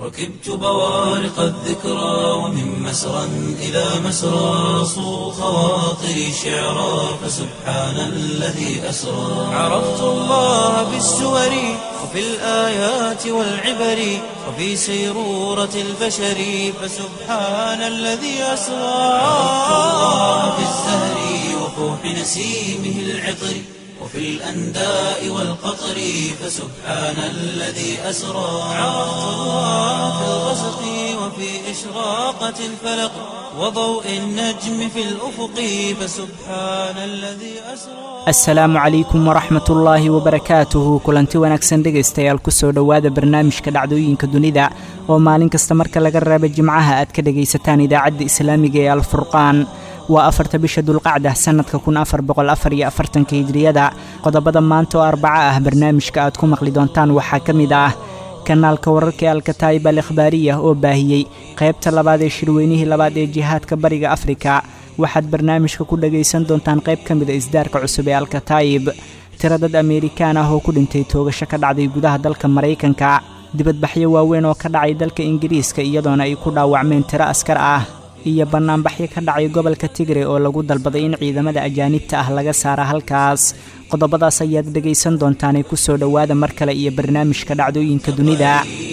ركبت بوارق الذكرى ومن مسرى إلى مسرى صو خواطري شعرا فسبحان الذي أسرى عرفت الله بالسور وفي الآيات والعبر وفي سيرورة البشر فسبحان الذي أسرى عرفت الله بالزهر وفوح نسيمه العطر وفي الأنداء والقطر فسبحان الذي أسرى عرفت الله في الغسق وفي إشراقة الفلق وضوء النجم في الأفق فسبحان الذي أسرى asalaamu calaykum waraxmat ullaahi wabarakaatuhu kulanti wanaagsan dhegaystayaal kusoo dhowaada barnaamijka dhacdooyinka dunida oo maalin kasta marka laga reeba jimcaha aad ka dhegaysataan idaacadda islaamiga ee alfurqaan waa afarta bisha dulqacda sannadka kun afar boqol afar iyo afartanka hijriyada qodobada maanta oo arbaco ah barnaamijka aad ku maqli doontaan waxaa ka mid ah kanaalka wararka ee alkataayib al ikhbaariya oo baahiyey qaybta labaad ee shirweynihii labaad ee jihaadka bariga afrika waxaad barnaamijka ku dhagaysan doontaan qayb ka mida isdaarka cusub ee alkataayib tiro dad ameerikaan ah oo ku dhintay toogasho ka dhacday gudaha dalka maraykanka dibadbaxyo waaweyn oo ka dhacay dalka ingiriiska iyadoona ay ku dhaawacmeen tiro askar ah iyo bannaanbaxyo ka dhacay gobolka tigre oo lagu dalbaday in ciidamada ajaanibta ah laga saara halkaas qodobadaas ayaad dhegaysan doontaanee kusoo dhowaada mar kale iyo barnaamijka dhacdooyinka dunida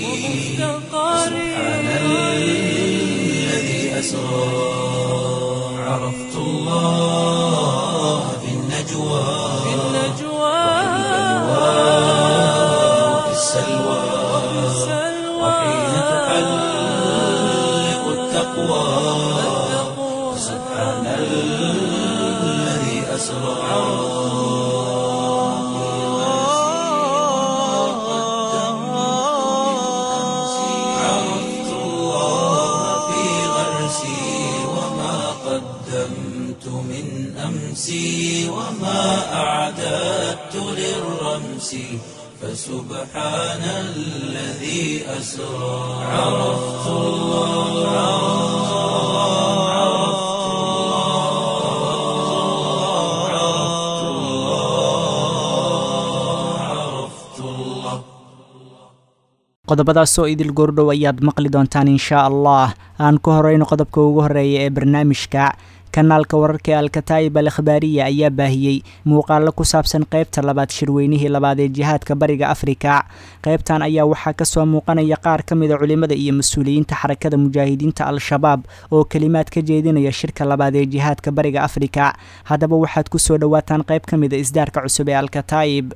سبحان الذي أسرى عرفت الله في النجوى وفي السلوى وحين تحلق التقوى سبحان الذي أسرى عرفت الله في غرسي وما قدمت من أمسي وما أعددت للرمس فسبحان الذي أسرى عرفت الله عرفت الله عرفت الله عرفت الله qodobadaasoo idil goordhow ayaad maqli doontaan inshaa allah aan ku horeyno qodobka ugu horeeya ee barnaamijka kanaalka wararka ee alkataayib al ikhbaariya ayaa baahiyey muuqaalo ku saabsan qaybta labaad shirweynihii labaad ee jihaadka bariga afrika qaybtan ayaa waxaa kasoo muuqanaya qaar ka mida culimmada iyo mas-uuliyiinta xarakada mujaahidiinta al-shabaab oo kelimaad ka jeedinaya shirka labaad ee jihaadka bariga afrika haddaba waxaad kusoo dhowaataan qayb ka mida isdaarka cusub ee alkataayib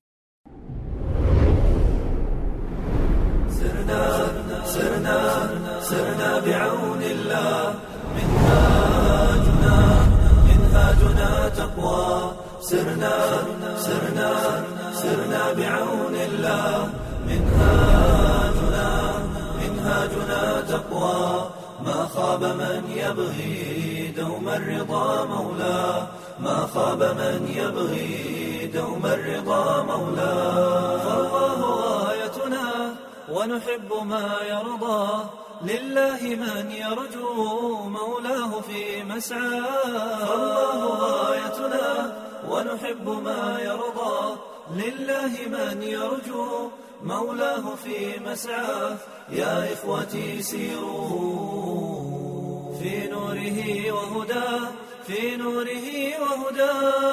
سرنا بعون الله منهاجنا منهاجنا تقوى سرنا سرنا سرنا بعون الله منهاجنا منهاجنا تقوى ما خاب من يبغي دوم الرضا مولاه ما خاب من يبغي دوم الرضا مولاه فالله غايتنا ونحب ما يرضى لله من يرجو مولاه في مسعى فالله غايتنا ونحب ما يرضى لله من يرجو مولاه في مسعى يا إخوتي سيروا في نوره وهدى في نوره وهدى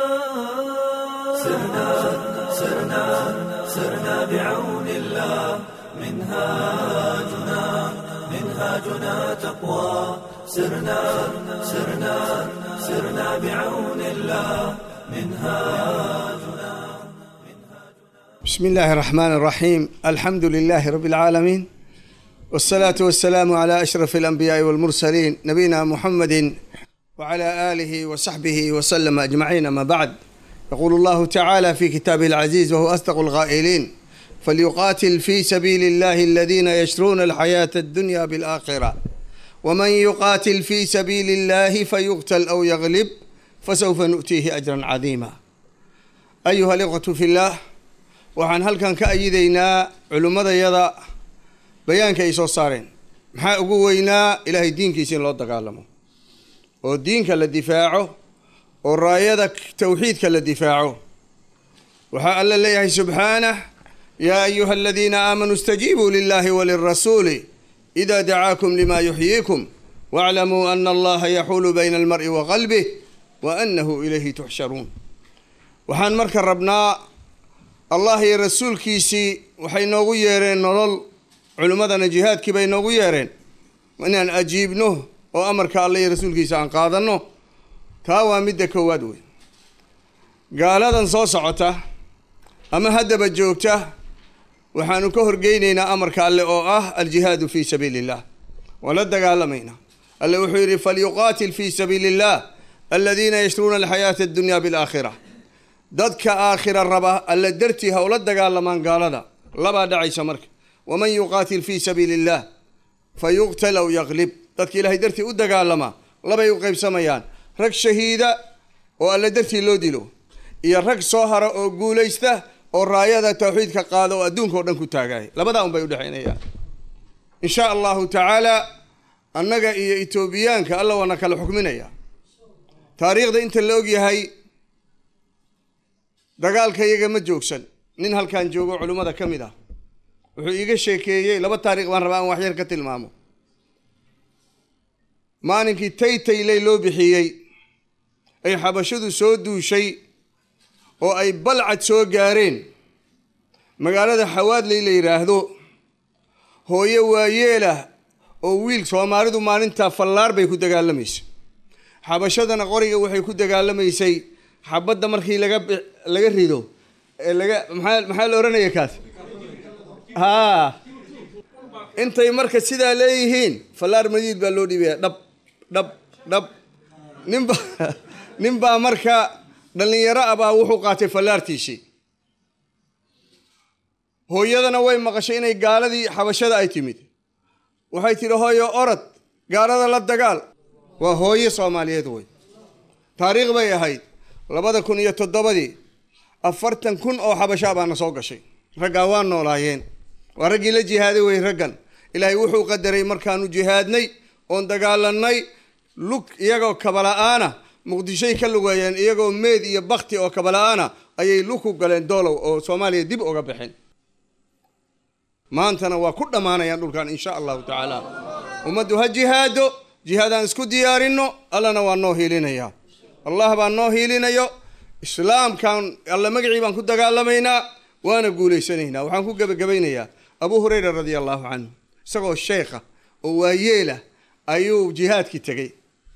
سرنا سرنا سرنا بعون الله منهاجنا منهاجنا تقوى سرنا سرنا سرنا بعون الله منهاجنا بسم الله الرحمن الرحيم الحمد لله رب العالمين والصلاة والسلام على أشرف الأنبياء والمرسلين نبينا محمد وعلى آله وصحبه وسلم أجمعين ما بعد يقول الله تعالى في كتابه العزيز وهو أصدق القائلين فليقاتل في سبيل الله الذين يشرون الحياة الدنيا بالآخرة ومن يقاتل في سبيل الله فيقتل أو يغلب فسوف نؤتيه أجرا عظيما أيها الإخوة في الله waxaan halkan ka ayidaynaa culimmadayada bayaanka ay soo saareen maxaa ugu weynaa ilaahay diinkiisa in loo dagaalamo oo diinka la difaaco oo raayada tawxiidka la difaaco waxaa alla leeyahay subxaanah yaa ayuha aladiina aamanuu istajiibuu lilahi walirasuuli ida dacaakum lima yuxyiikum waaclamuu ana allaha yaxuulu bayna almar'i wa qalbih wa annahu ilayhi tuxsharuun waxaan marka rabnaa allah iyo rasuulkiisii waxay noogu yeereen nolol culimmadana jihaadkii bay noogu yeereen inaan ajiibno oo amarka alla iyo rasuulkiisa aan qaadanno taa waa midda koowaad wey gaaladan soo socota ama haddaba joogta waxaanu ka horgeynaynaa amarka alle oo ah aljihaadu fii sabiili illah waan la dagaalamaynaa alle wuxuu yidhi falyuqaatil fii sabiili illah aladiina yashruuna alxayaata addunya bilaakhira dadka aakhira raba alle dartii ha ula dagaalamaan gaalada labaa dhacaysa marka waman yuqaatil fii sabiili illah fa yuqtal aw yaqlib dadka ilaahay dartii u dagaalamaa labay u qaybsamayaan rag shahiida oo alle dartii loo dilo iyo rag soo hara oo guulaysta oo raayada tawxiidka qaada oo adduunka oo dhan ku taagaaya labadaa un bay udhexaynayaan in sha allahu tacaala annaga iyo etoobiyaanka alla waana kala xukminaya taariikhda inta la og yahay dagaalka iyaga ma joogsan nin halkan joogo culimmada ka mid ah wuxuu iiga sheekeeyey laba taariikh baan rabaa aan waxyar ka tilmaamo maalinkii taytayley loo bixiyey ay xabashadu soo duushay oo ay balcad soo gaareen magaalada xawaadley la yidhaahdo hooyo waayeelah oo wiil soomaalidu maalintaa fallaar bay ku dagaalamaysay xabashadana qoriga waxay ku dagaalamaysay xabadda markii laga laga rido ee laga maxaa maxaa la odhanaya kaas haa intay marka sidaa leeyihiin fallaar madiid baa loo dhiibaya dhab dhab dhab ninba nin baa marka dhallinyaro ah baa wuxuu qaatay fallaartiisii hooyadana way maqashay inay gaaladii xabashada ay timid waxay tidhi hooyo orod gaalada la dagaal waa hooyo soomaaliyeed wey taariikh bay ahayd labada kun iyo toddobadii afartan kun oo xabashaa baana soo gashay raggaa waa noolaayeen waa raggii la jihaaday wey raggan ilaahay wuxuu qadaray markaanu jihaadnay oon dagaalanay lug iyagoo kabala-aana muqdishoy ka lugeeyeen iyagoo meed iyo bakti oo kabala-aana ayay lug ku galeen doolow oo soomaaliya dib uga baxeen maantana waa ku dhammaanayaan dhulkan insha allahu tacaala ummaddu ha jihaado jihaadaan isku diyaarinno allana waa noo hiilinayaa allah baa noo hiilinayo islaamkan alla magacii baan ku dagaalamaynaa waana guulaysanaynaa waxaan ku gebagabaynayaa abu hurayra radia allahu canhu isagoo sheekha oo waayeelah ayuu jihaadkii tegey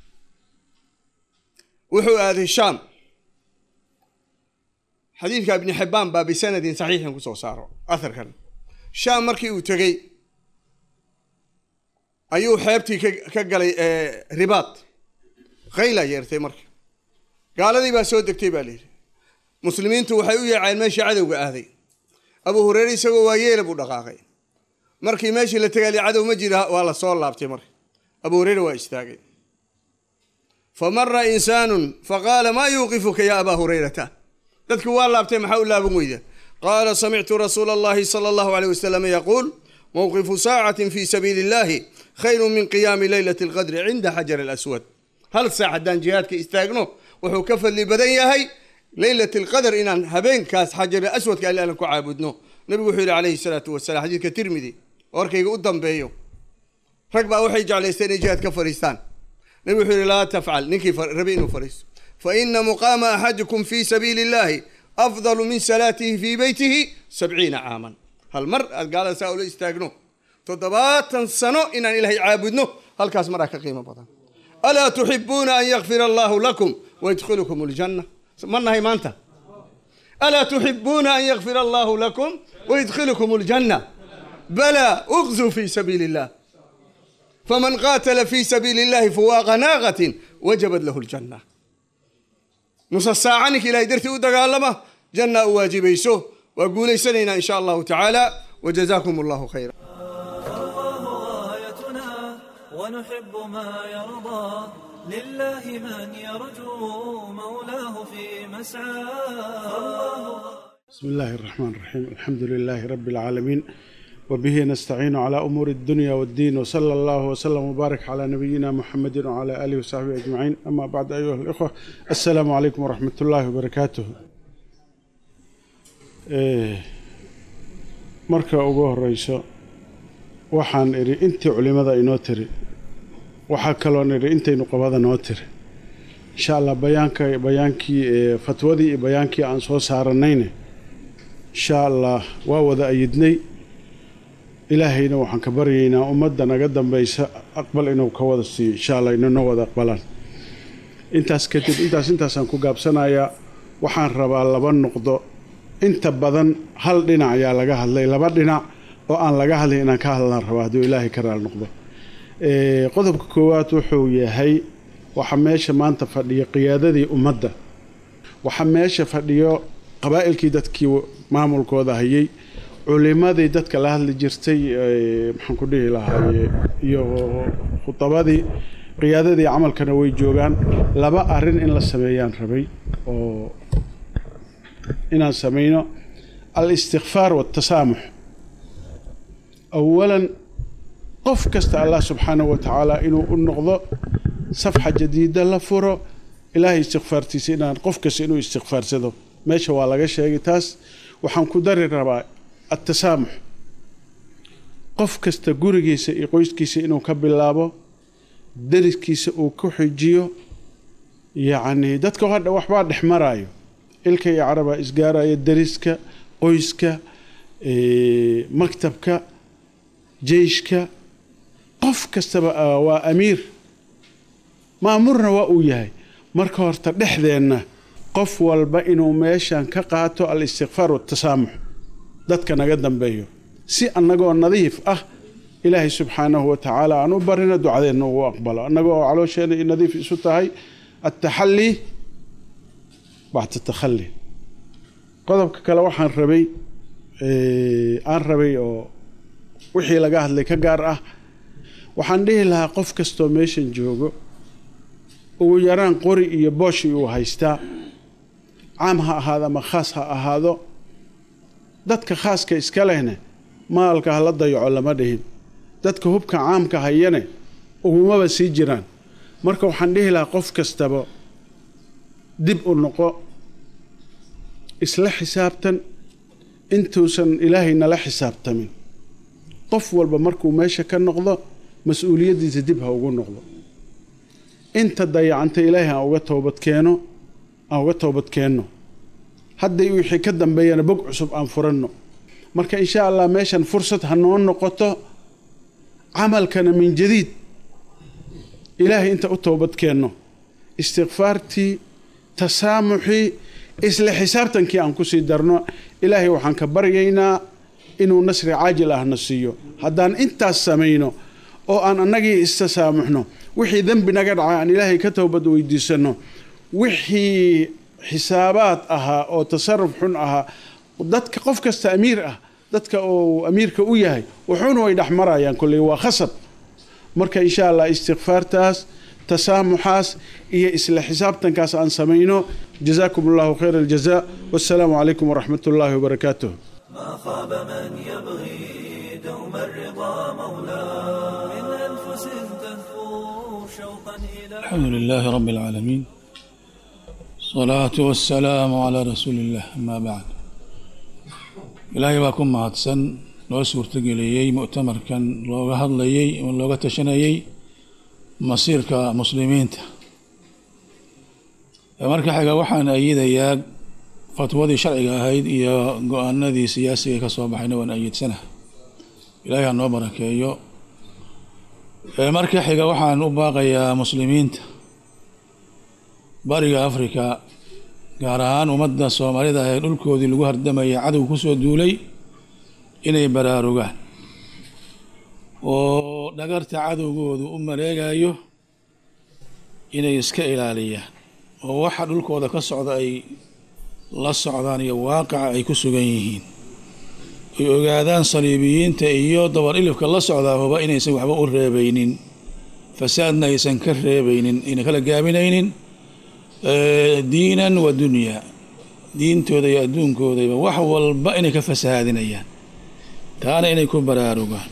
wuxuu aaday shaam xadiidka ibni xibbaan baa bisanadin saxiixin kusoo saaro aharkan shaam markii uu tegey ayuu xeebtii ka galay ribaad khayla yeertay marka gaaladii baa soo degtay baa layidhi muslimiintu waxay u yeeceen meeshii cadowga aaday abu hureyre isagoo waayeela buu dhaqaaqay markii meeshii la tegaali cadow ma jira waa la soo laabtay marka abu hureyre waa istaagay fa mara insaanun faqaala maa yuuqifuka ya abaa hurayrata dadku waa laabtay maxaa u laaban weyda qaala samictu rasuula allahi sala allahu aleyh wasalam yaquul mowqifu saacatin fi sabiili illahi khayru min qiyaami leylati alqadri cinda xajar alaswad hal saac haddaan jihaadka istaagno wuxuu ka fadli badan yahay leylat alqadr inaan habeenkaas xajar aswadka alle aan ku caabudno nabigu wuxuu yihi calayhi salaatu wasalam xadiidka tirmidi warkayga u dambeeyo rag baa waxay jeclaysteen inay jihaad ka fadhiistaan nabigu wuxuu yihi laa tafcal ninkii rabi inuu fadhiisto fa ina muqaama axadikum fi sabiili illahi afdalu min salaatihi fii beytihi sabciina caaman hal mar aad gaalada saa ula istaagno toddobaatan sano inaan ilaahay caabudno halkaas maraa ka qiimo badan alaa tuxibuuna an yakfira allahu lakum wayadkhilukum aljanna ma nahay maanta alaa tuxibuuna an yakfira allahu lakum wayadkhilukum aljanna balaa uqzuu fi sabiili illah faman qaatala fi sabiili illahi fuwaaqa naaqatin wajabat lahu ljanna nusa saaca ninka ilahay dartii u dagaalama janna u waajibayso waa guulaysanaynaa in sha allahu tacaala wajazaakum allahu khayra ونحب ما يرضى لله من يرجو مولاه في مسعاه بسم الله الرحمن الرحيم الحمد لله رب العالمين وبه نستعين على أمور الدنيا والدين وصلى الله وسلم وبارك على نبينا محمد وعلى آله وصحبه أجمعين أما بعد أيها الإخوة السلام عليكم ورحمة الله وبركاته إيه مركة أبوه الرئيس waxaan idhi intii culimada inoo tiri waxaa kaloon idhi intaynu qabada noo tiri insha allah bayaanka bayaankii fatwadii iyo bayaankii aan soo saaranayne insha allah waa wada ayidnay ilaahayna waxaan ka baryaynaa ummadda naga dambaysa aqbal inuu ka wada siiyo insha allah inana wada aqbalaan intaas kadib intaas intaasaan ku gaabsanayaa waxaan rabaa laba noqdo inta badan hal dhinac ayaa laga hadlay laba dhinac oo aan laga hadlay inaan ka hadlaan rabaa hadduu ilaahay ka raal noqdo qodobka koowaad wuxuu yahay waxaa meesha maanta fadhiyo qiyaadadii ummadda waxaa meesha fadhiyo qabaa'ilkii dadkii maamulkooda hayay culimadii dadka la hadli jirtay maxaan ku dhihi lahaaye iyo khudabadii qiyaadadii camalkana way joogaan laba arrin in la sameeyaan rabay oo inaan samayno al-istikfaar waatasaamux awalan qof kasta allah subxaanahu wa tacaala inuu u noqdo safxa jadiida la furo ilaahay istikfaartiisa inaan qof kasta inuu istikfaarsado meesha waa laga sheegay taas waxaan ku dari rabaa atasaamux qof kasta gurigiisa iyo qoyskiisa inuu ka bilaabo dariskiisa uu ku xijiyo yacnii dadka hadha waxbaa dhex maraayo ilka iyo carabaa isgaaraya dariska qoyska maktabka jeyshka qof kastaba waa amiir maamurna waa uu yahay marka horta dhexdeenna qof walba inuu meeshan ka qaato al-istikfaar watasaamux dadka naga dambeeyo si annagoo nadiif ah ilaahay subxaanahu wa tacaala aan u barino ducadeenna ugu aqbalo annagoo caloosheenna i nadiif isu tahay attaxallii bacda takhali qodobka kale waxaan rabay aan rabay oo wixii laga hadlay ka gaar ah waxaan dhihi lahaa qof kastoo meeshan joogo ugu yaraan qori iyo booshi uu haystaa caam ha ahaado ama khaas ha ahaado dadka khaaska iska lehne maalka hala dayaco lama dhihin dadka hubka caamka hayane ugumaba sii jiraan marka waxaan dhihi lahaa qof kastaba dib u noqo isla xisaabtan intuusan ilaahay nala xisaabtamin qof walba markuu meesha ka noqdo mas-uuliyaddiisa dib ha ugu noqdo inta dayacanta ilaahay aan uga toobadkeeno aan uga toobadkeenno hadday wixii ka dambeeyana bog cusub aan furanno marka insha allah meeshan fursad ha noo noqoto camalkana min jadiid ilaahay inta u toobadkeenno istikfaartii tasaamuxii isla xisaabtankii aan kusii darno ilaahay waxaan ka baryaynaa inuu nasri caajil ahna siiyo haddaan intaas samayno oo aan annagii istasaamuxno wixii dembi naga dhacay aan ilaahay ka toobad weydiisanno wixii xisaabaad ahaa oo tasaruf xun ahaa dadka qof kasta amiir ah dadka uu amiirka u yahay wuxuuna way dhex marayaan kolley waa khasab marka insha allah istikfaartaas tasaamuxaas iyo isla xisaabtankaas aan samayno jazaakum allahu khayr aljaza wassalaamu calaykum waraxmat ullaahi wabarakaatuh ما خاب من يبغي دوم الرضا مولاه من أنفس تهفو شوقا إلى الحمد لله رب العالمين الصلاة والسلام على رسول الله أما بعد ilaahay baa ku mahadsan loo suurtageliyey mu'tamarkan looga hadlayey oo looga tashanayey masiirka muslimiinta marka xiga waxaan ayidayaa fatwadii sharciga ahayd iyo go-aanadii siyaasiga ka soo baxayna waan ayidsana ilaahay ha noo barakeeyo marka xiga waxaan u baaqayaa muslimiinta bariga africa gaar ahaan ummadda soomaalida ee dhulkoodii lagu hardamaya cadow kusoo duulay inay baraarugaan oo dhagarta cadowgoodu u maleegayo inay iska ilaaliyaan oo waxa dhulkooda ka socda ay la socdaan iyo waaqaca ay ku sugan yihiin ay ogaadaan saliibiyiinta iyo dabar ilifka la socdaahuba inaysan waxba u reebeynin fasaadna aysan ka reebeynin ayna kala gaabinaynin diinan wa dunyaa diintooda iyo adduunkoodaba wax walba inay ka fasahaadinayaan taana inay ku baraarugaan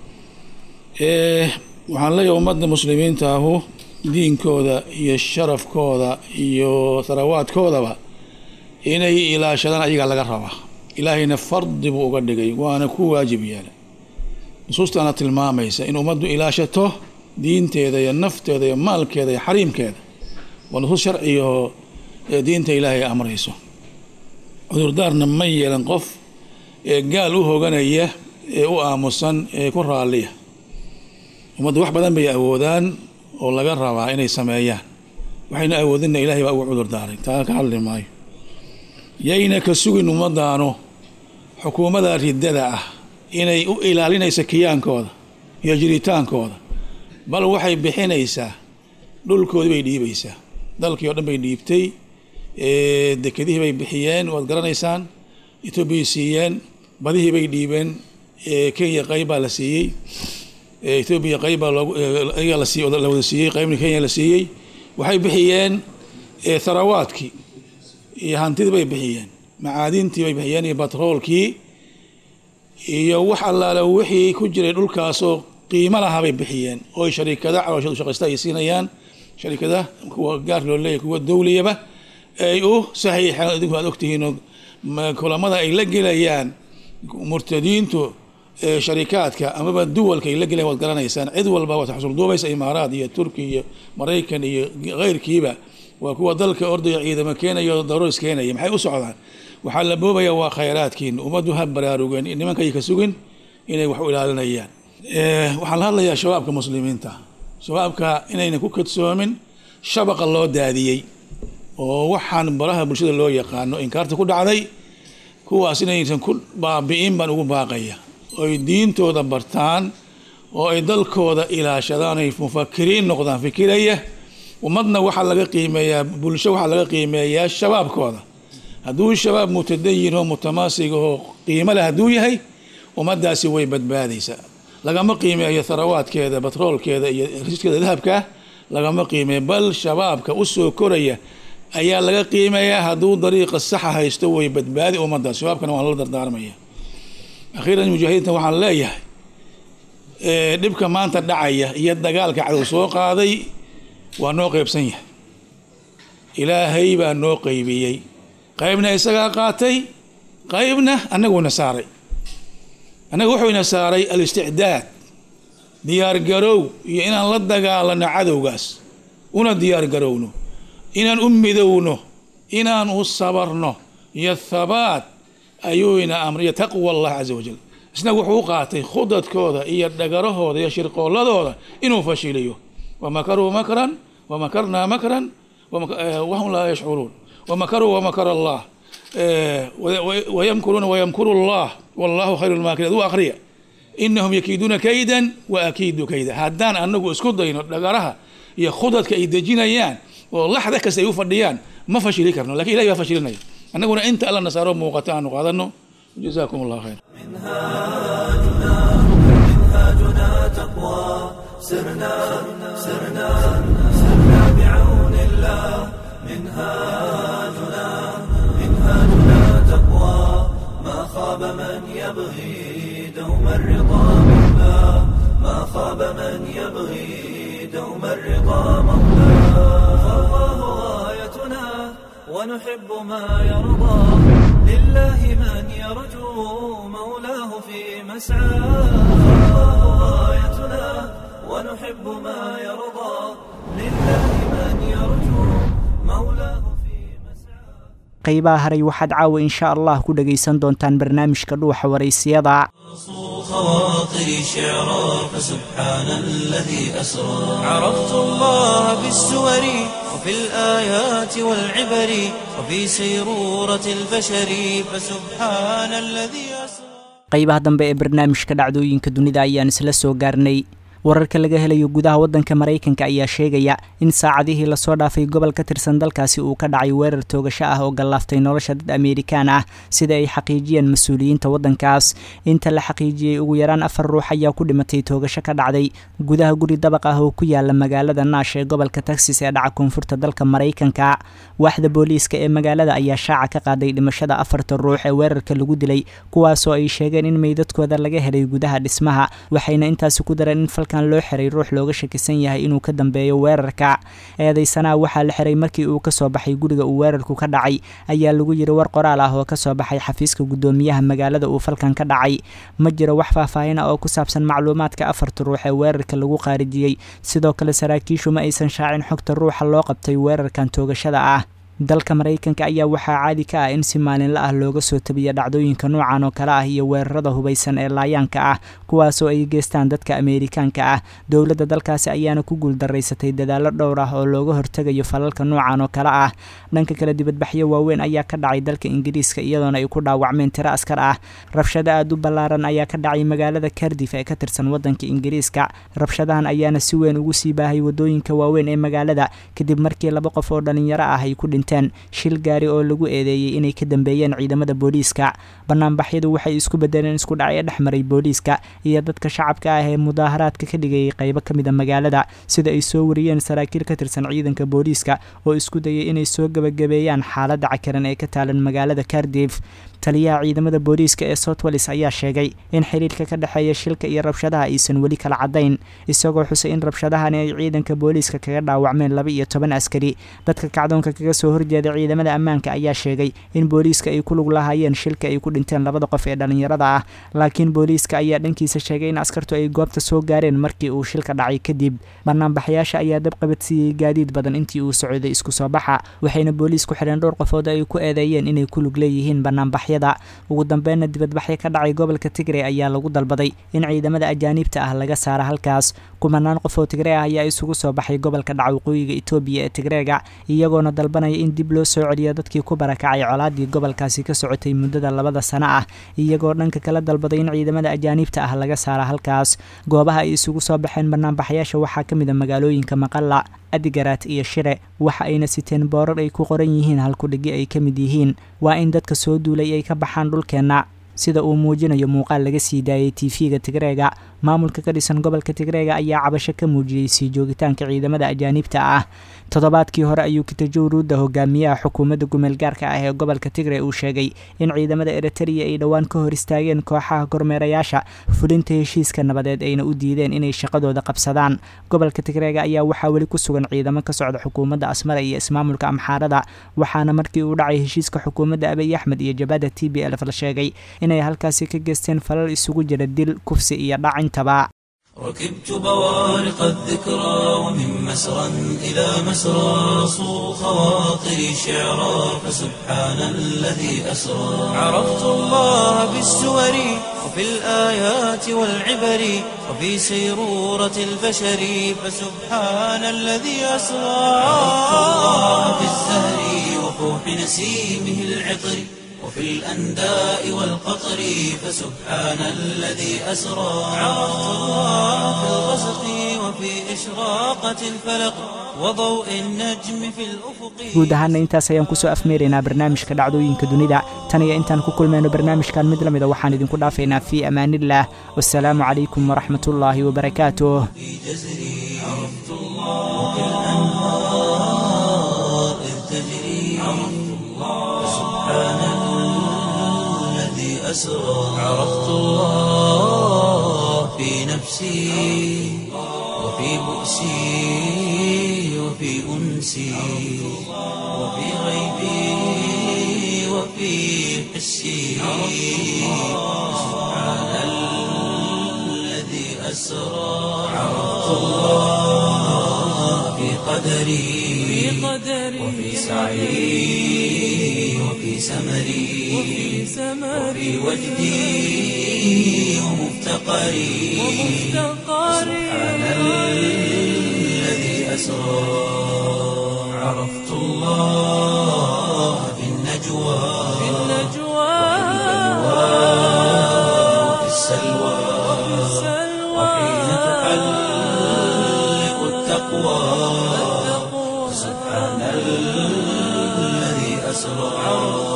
waxaan leeyahay ummadda muslimiinta ahu diinkooda iyo sharafkooda iyo sarawaadkoodaba inay ilaashadaan ayagaa laga rabaa ilaahayna fardi buu uga dhigay waana ku waajib yeelay nusuustaana tilmaamaysa in ummaddu ilaashato diinteeda iyo nafteeda iyo maalkeeda iyo xariimkeeda waa nusuus sharcigaoo diinta ilaahay amrayso cudurdaarna ma yeelan qof ee gaal u hoganaya ee u aamusan ee ku raalliya ummaddu wax badan bay awoodaan oo laga rabaa inay sameeyaan waxayna awoodinna ilahay baa ugu cudur daaray taa ka hadli maayo yayna ka sugin ummadaanu xukuumadda riddada ah inay u ilaalinaysa kiyaankooda iyo jiritaankooda bal waxay bixinaysaa dhulkoodii bay dhiibaysaa dalkii oo dhan bay dhiibtay dekedihii bay bixiyeen waad garanaysaan etoobiyay siiyeen badihii bay dhiibeen kenya qayb baa la siiyey etoobiya qayb baa looga la siiy la wada siiyey qaybna kenya la siiyey waxay bixiyeen tharawaadkii iyo hantidii bay bixiyeen macaadintii bay bixiyeen iyo batroolkii iyo wax allaale wixii ku jiray dhulkaasoo qiimo lahaa bay bixiyeen oo shariikada calooshadu shaqaysta ay siinayaan shariikada kuwa gaar loo leeyahy kuwa dowliyaba ay u saxiixeen idinku aad ogtihiinoo kulamada ay la gelayaan murtadiintu sharikaadka amaba duwalka ay la gelayan waad garanaysaan cid walba waad xusulduubaysa imaaraad iyo turki iyo maraykan iyo keyrkiiba waa kuwa dalka ordaya ciidamo keenaya o daroos keenaya maxay u socdaan waxaa la boobaya waa khayraadkiin ummaddu ha baraarugeen nimankay ka sugin inay wax u ilaalinayaan waxaan la hadlayaa shabaabka muslimiinta shabaabka inayna ku kadsoomin shabaqa loo daadiyey oo waxaan baraha bulshada loo yaqaano inkaarta ku dhacday kuwaas inaysan ku baabi'in baan ugu baaqaya oy diintooda bartaan oo ay dalkooda ilaashadaan ay mufakiriin noqdaan fikiraya ummadna waxaa laga qiimeeyaa bulsho waxaa laga qiimeeyaa shabaabkooda hadduu shabaab mutadayin oo mutamaasig oo qiimo leh hadduu yahay ummaddaasi way badbaadaysaa lagama qiimeeyo tharawaadkeeda batroolkeeda iyo riskeeda dahabka lagama qiimeeyo bal shabaabka u soo koraya ayaa laga qiimeeyaa hadduu dariiqa saxa haysto way badbaadi ummaddaas shabaabkana waan la dardaarmaya akhiiran mujaahidiinta waxaan leeyahay dhibka maanta dhacaya iyo dagaalka cadow soo qaaday waa noo qeybsan yahay ilaahay baa noo qeybiyey qaybna isagaa qaatay qaybna annaguna saaray annaga wuxuuna saaray al-isticdaad diyaargarow iyo inaan la dagaalano cadowgaas una diyaargarowno inaan u midowno inaan u sabarno iyo thabaat ayuuna amriyo taqwa allah casa wajal isna wuxuu u qaatay khudadkooda iyo dhagarahooda iyo shirqooladooda inuu fashiliyo wamakaruu makran wamakarnaa makran wahum laa yashcuruun wamakaruu wamakar allah wayamkuruuna wayamkuru allah wallahu khayru lmaakiriin u akriya inahum yakiiduuna kaydan wa akiidu kayda haddaan anagu isku dayno dhagaraha iyo khudadka ay dejinayaan oo laxda kasta ay u fadhiyaan ma fashili karno lakin ilahi baa fashilinaya annaguna inta alla nasaaro muuqata aanu qaadano jazakum allah khayr منهاجنا تقوى سرنا سرنا سرنا بعون الله منهاجنا منهاجنا تقوى ما خاب من يبغي دوم الرضا مولاه ما خاب من يبغي دوم الرضا مولاه فالله غايتنا ونحب ما يرضى لله من يرجو مولاه في مسعاه فالله غايتنا ونحب ما يرضى لله من يرجو مولاه في مسعاه qaybaha haray waxaad caawa insha allah ku dhagaysan doontaan barnaamijka dhuuxa waraysiyada خواطري شعرا فسبحان الذي أسرى عرفت الله بالسور وفي الآيات والعبر وفي سيرورة البشر فسبحان الذي أسرى qaybaha dambe ee barnaamijka dhacdooyinka dunida ayaan isla soo gaarnay wararka laga helayo gudaha waddanka maraykanka ayaa sheegaya in saacadihii lasoo dhaafay gobol ka tirsan dalkaasi uu ka dhacay weerar toogasho ah oo gallaaftay nolosha dad amerikaan ah sida ay xaqiijiyeen mas-uuliyiinta waddankaas inta la xaqiijiyey ugu yaraan afar ruux ayaa ku dhimatay toogasho ka dhacday gudaha guri dabaq ah oo ku yaala magaalada naash ee gobolka texas ee dhaca koonfurta dalka maraykanka waaxda booliiska ee magaalada ayaa shaaca ka qaaday dhimashada afarta ruux ee weerarka lagu dilay kuwaasoo ay sheegeen in meydadkooda laga helay gudaha dhismaha waxayna intaasi ku dareen in howlgalkan loo xiray ruux looga shakisan yahay inuu ka dambeeyo weerarka eedeysanaha waxaa la xiray markii uu kasoo baxay guriga uu weerarku ka dhacay ayaa lagu yiri war qoraal ah oo kasoo baxay xafiiska guddoomiyaha magaalada uu falkan ka dhacay ma jiro wax faahfaahin ah oo ku saabsan macluumaadka afarta ruux ee weerarka lagu qaarijiyey sidoo kale saraakiishu ma aysan shaacin xogta ruuxa loo qabtay weerarkan toogashada ah dalka maraykanka ayaa waxaa caadi ka ah in si maalinla ah looga soo tabiya dhacdooyinka noocan oo kale ah iyo weerarada hubaysan ee laayaanka ah kuwaasoo ay geystaan dadka ameerikaanka ah dowladda dalkaasi ayaana ku guuldaraysatay dadaallo dhowr ah oo looga hortegayo falalka noocan oo kale ah dhanka kale dibadbaxyo waaweyn ayaa ka dhacay dalka ingiriiska iyadoona ay ku dhaawacmeen tiro askar ah rabshado aada u ballaaran ayaa ka dhacay magaalada kardif ee ka tirsan wadanka ingiriiska rabshadahan ayaana si weyn ugu sii baahay wadooyinka waaweyn ee magaalada kadib markii laba qof oo dhalinyaro ah ay ku dhinteen shil gaari oo lagu eedeeyey inay ka dambeeyeen ciidamada booliiska banaanbaxyadu waxay isku bedeleen isku dhacyo dhex maray booliiska iyo dadka shacabka ah ee mudaaharaadka ka dhigayay qaybo ka mid a magaalada sida ay soo wariyeen saraakiil ka tirsan ciidanka booliiska oo isku dayay inay soo gebagabeeyaan xaaladda cakaran ee ka taalan magaalada kardif taliyaha ciidamada booliiska ee southwells ayaa sheegay in xiriirka ka dhexeeya shilka iyo rabshadaha aysan weli kala caddayn isagoo xusay in rabshadahani ay ciidanka booliiska kaga dhaawacmeen laba iyo toban askari dadka kacdoonka kaga soo horjeeda ciidamada ammaanka ayaa sheegay in booliiska ay ku lug lahaayeen shilka ay ku dhinteen labada qof ee dhallinyarada ah laakiin booliiska ayaa dhankiisa sheegay in askartu ay goobta soo gaareen markii uu shilka dhacay kadib banaanbaxayaasha ayaa dab qabadsiiyey gaadiid badan intii uu socday isku soo baxa waxayna booliisku xidheen dhowr qofood ay ku eedeeyeen inay ku lug leeyihiin banaanbax ugu dambeynna dibadbaxyo ka dhacay gobolka tigre ayaa lagu dalbaday in ciidamada ajaaniibta ah laga saaro halkaas kumanaan qof oo tigre ah ayaa isugu soo baxay gobolka dhaca waqooyiga etoobiya ee tigreega iyagoona dalbanaya in dib loo soo celiyo dadkii ku barakacay colaadii gobolkaasi ka socotay muddada labada sano ah iyagoo dhanka kala dalbaday in ciidamada ajaaniibta ah laga saaro halkaas goobaha ay isugu soo baxeen banaanbaxayaasha waxaa ka mid a magaalooyinka maqalla adigaraat iyo shire waxa ayna siteen boorar ay ku qoran yihiin halkudhigi ay ka mid yihiin waa in dadka soo duulay ay ka baxaan dhulkeenna sida uu muujinayo muuqaal laga sii daayay tv-ga tigreega maamulka ka dhisan gobolka tigreega ayaa cabasho ka muujiyey sii joogitaanka ciidamada ajaaniibta ah toddobaadkii hore ayuu kitajow ruudda hogaamiyaha xukuumadda gumeelgaarka ah ee gobolka tigre uu sheegay in ciidamada eritariya ay dhowaan ka hor istaageen kooxaha kormeerayaasha fulinta heshiiska nabadeed ayna u diideen inay shaqadooda qabsadaan gobolka tigreega ayaa waxaa weli ku sugan ciidamo ka socda xukuumadda asmara iyo ismaamulka amxaarada waxaana markii uu dhacay heshiiska xukuumadda abiy axmed iyo jabhada t b lf la sheegay inay halkaasi ka geysteen falal isugu jira dil kufsi iyo dhacintaba ركبت بوارق الذكرى ومن مسرى إلى مسرى صو خواطري شعرا فسبحان الذي أسرى عرفت الله بالسور وفي الآيات والعبر وفي سيرورة البشر فسبحان الذي أسرى عرفت الله بالزهر وفوح نسيمه العطر وفي الأنداء والقطر فسبحان الذي أسرى عرفت الله في الغسق وفي إشراقة الفلق وضوء النجم في الأفق guud ahaana intaas ayaan kusoo afmeeraynaa barnaamijka dhacdooyinka dunida tan iyo intaan ku kulmayno barnaamijkan mid lamida waxaan idinku dhaafaynaa fii amaaniillah wasalaamu calaykum waraxmatullaahi wabarakaatuh في جزري عرفت الله وفي الأنهار إذ تجري عرفت الله سبحان الذي أسرى عرفت الله في نفسي وفي بؤسي وفي أنسي وفي غيبي وفي حسي سبحان الذي أسرى عرفت الله في قدري وفي سعي وفي سمري وفي وجدي ومفتقري سبحان الذي أسرى عرفت الله في النجوى وفي السلوى وحين تحلق التقوى سبحان الذي أسرى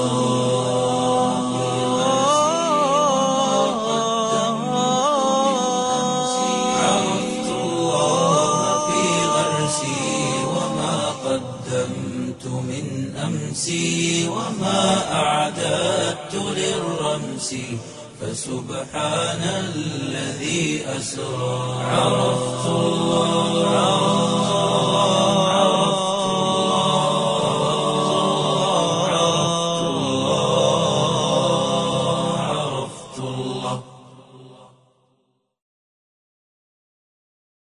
عرفت الله في غرسي وما قدمت من أمسي وما أعددت للرمس فسبحان الذي أسرى عرفت الله